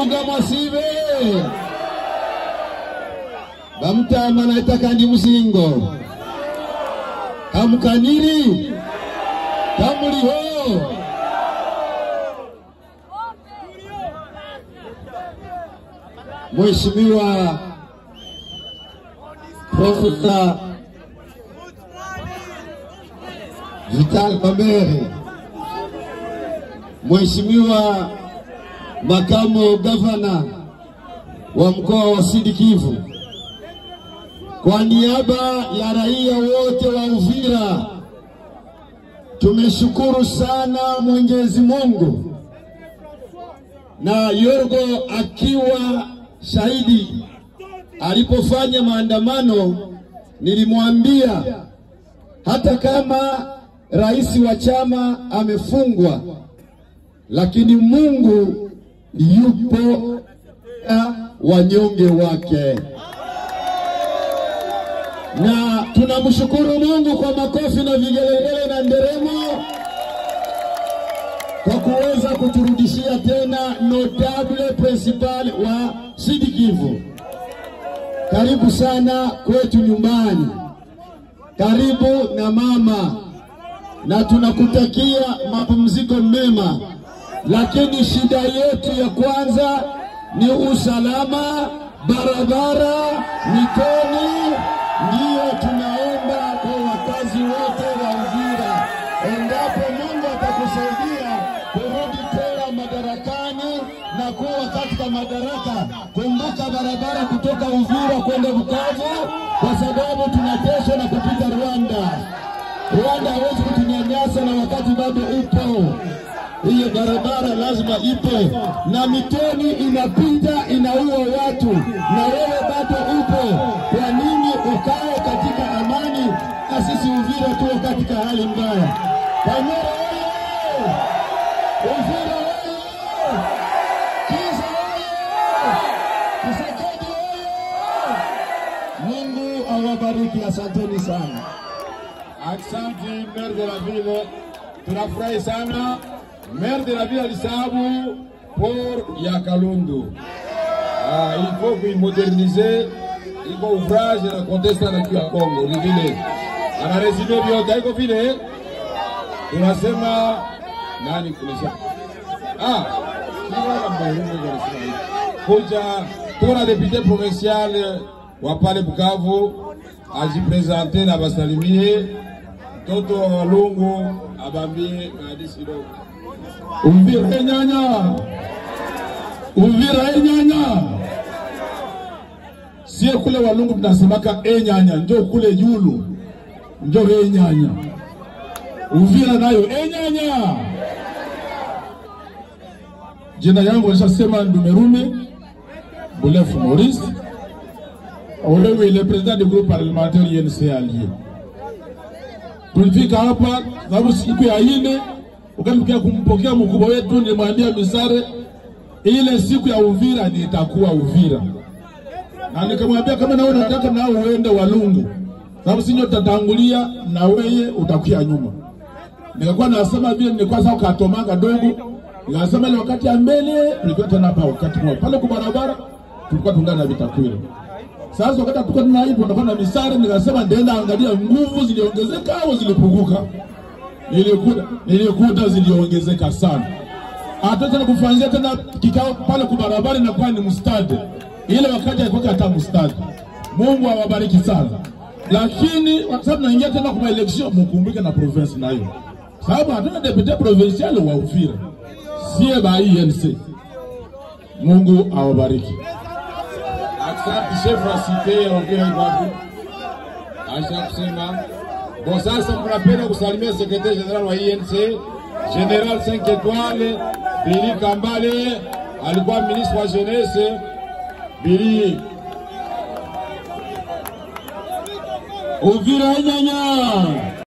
mubuga mwasibe bamutama naita kandi musingo kamukaniri kamuliho Mheshimiwa Profesa Vital Kamerhe, Mheshimiwa Makamu Gavana wa mkoa wa Sud Kivu, kwa niaba ya raia wote wa Uvira tumeshukuru sana Mwenyezi Mungu na Yorgo akiwa shahidi alipofanya maandamano, nilimwambia hata kama rais wa chama amefungwa, lakini Mungu yupo na wanyonge wake, na tunamshukuru Mungu kwa makofi na vigelegele na nderemo kwa kuweza kuturudishia tena notable principal wa Sud Kivu. Karibu sana kwetu nyumbani, karibu na mama, na tunakutakia mapumziko mema, lakini shida yetu ya kwanza ni usalama, barabara, mitoni. Ndiyo tunaomba kwa wakazi wote wa Uvira, endapo Mungu atakusaidia kurudi tena madarakani na kuwa katika madaraka, kumbuka barabara kutoka Uvira kwenda Bukavu, kwa sababu tunateswa na kupita Rwanda. Rwanda hawezi kutunyanyasa na wakati bado upo hiyo barabara lazima ipo, na mitoni inapita inaua watu, na wewe bado upo. Kwa nini ukae katika amani na sisi Uvira tuwe katika hali mbaya? Panyara oye! Uvira oye! Kiza oye! Kisekedi oye! Mungu awabariki, asanteni sana. Aksanti maire de la ville, tunafurahi sana. Maire de la ville alisababu port ya Kalundu. Ah, il faut kuimodernize, iko ouvrage na contesta na kiu ya Kongo ni vile anaresume vyote, haiko vile tunasema nani kulisha ah kiwala mbarumu anasema hivi kuja tuko na depute provincial wa pale Bukavu ajipresente na basalimie mtoto wa Walungu abambie maadisi kidogo. Uvira enyanya, Uvira enyanya. Sie kule Walungu tunasemaka enyanya, njo kule Yulu njo enyanya. Uvira nayo enyanya. Jina yangu nishasema Ndumerume Bulefu Maurice, olewe le president du groupe parlementaire UNC Allié. Tulifika hapa sababu siku ya ine ukatukia kumpokea mkubwa wetu, nilimwambia Misare ile siku ya Uvira ni itakuwa Uvira, na nikamwambia kama nawe unataka nao uende Walungu, sababu sinyo tatangulia na weye utakuya nyuma. Nikakuwa nasema vile, nilikuwa sasa katomanga dogo, nikasema ile wakati ya mbele nilikuwa tena hapa wakati mmoja pale kwa barabara tulikuwa tungana na vitakwira sasa wakati tulikuwa tuna hivyo tunafanya misare, nikasema ndaenda angalia nguvu ziliongezeka au zilipunguka. Nilikuta nilikuta ziliongezeka sana. Hata tena kufanyia tena kikao pale kwa barabara inakuwa ni mstadi, ile wakati alikuwa hata mstadi. Mungu awabariki sana, lakini kwa sababu naingia tena kwa election, mkumbuke na province nayo, sababu hatuna depute provincial wa Uvira, sie ba INC. Mungu awabariki. Asante chef wa cité ya Uvira iko wapi? Aisha kusema bon, sasa mnapenda kusalimia secrétaire général wa INC General 5 étoiles Billy Kambale, alikuwa ministre wa jeunesse. Billy Uvira enyanya